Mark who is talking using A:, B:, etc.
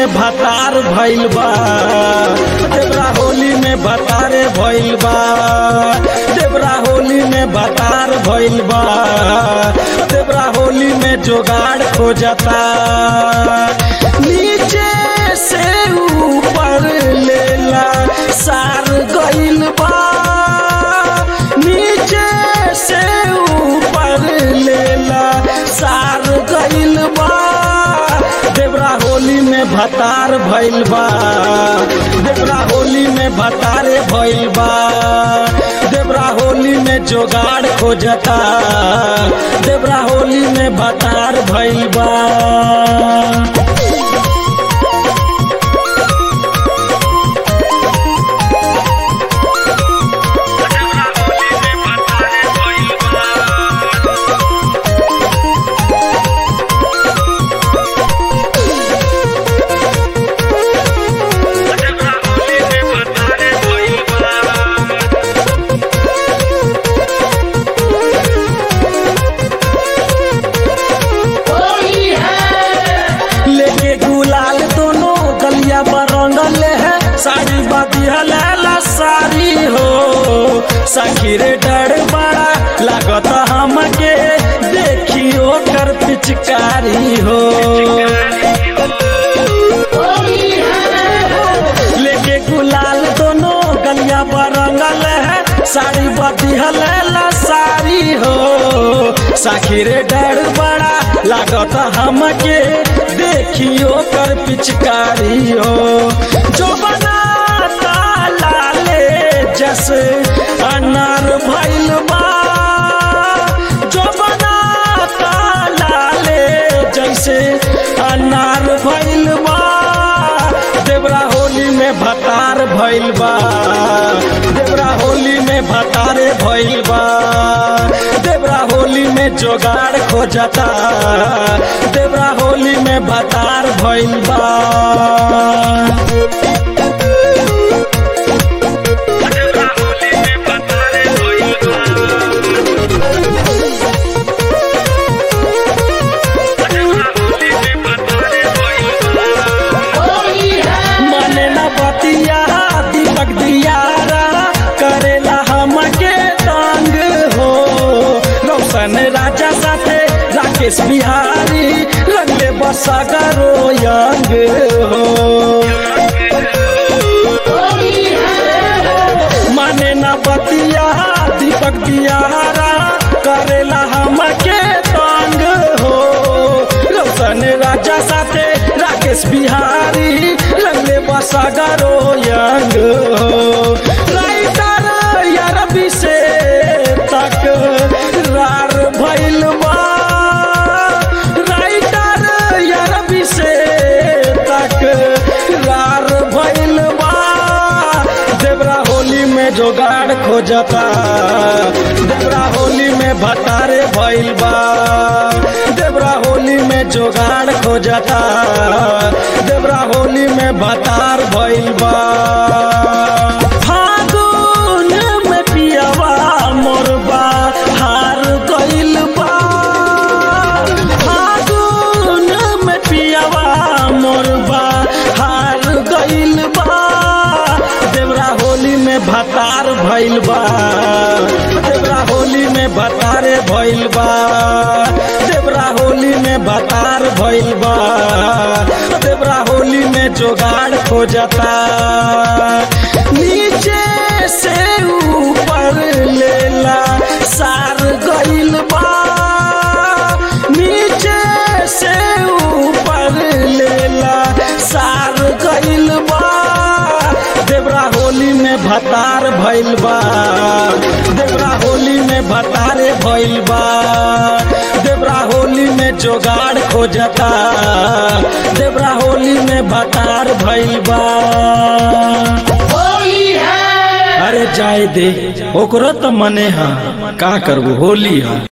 A: में भतार भइल बा देवरा होली में भतारे भइल बा देवरा होली में भतार भइल बा देवरा होली में जोगाड़ खोजता नीचे से ऊपर लेला सार गइल बा नीचे से ऊपर लेला सार गइल बा देवरा होली में भतार भइल बा देवरा होली में भतारे भइल बा देवरा होली में जोगाड़ खोजता देवरा होली में भतार भइल बा लेके गुलाल दोनों गलिया पर रंगल है साड़ी बदिहला साड़ी हो सखी रे डर बड़ा लागत हमके देखियो कर पिचकारी हो लेके गुलाल दोनों गलिया पर रंगल है साड़ी बदिहला साड़ी हो सखी रे डर बड़ा लागत हमके देखियो कर पिचकारी हो जो बना लाले जस अनार भइल बा जो बना लाले जैसे अनार भइल बा देवरा होली में भतार भइल बा देवरा होली में भतारे भइल बा देवरा होली में जोगाड़ खोजता देवरा होली में भतार भइल बा मने न बतिया दीपक दियारा करेला हमके तंग हो रोशन राजा साथे राकेश बिहारी रंगले बसगरो यंग हो माने न बतिया दीपक दियारा करेला हमके तंग हो रोशन राजा साथे राकेश बिहारी रंगले बसगरो यंग हो राइटर यार से तक रार भइल बा राइटर यार से तक रार भइल बा देवरा होली में जोगाड़ खोजता देवरा होली में भतारे भइल बा देवरा होली में जोगाड़ खोजता देवरा होली में भतार भइल बा फागुन में पियवा मोरबा हार गइल बा फागुन में पियवा मोरबा हार गइल बा देवरा होली में भतार भइल बा देवरा होली में भतारे भइल बा देवरा होली में भतार भइल बा देवरा होली में जोगाड़ खोजता नीचे से ऊपर लेला सार गइल बा नीचे से ऊपर लेला सार गइल बा देवरा होली में भतार भइल बा देवरा होली में भतारे भइल बा देवरा होली में जोगाड़ खोजता देवरा होली में भतार भइल बा अरे जाए दे ओकरो तो मने हा का करबो होली हा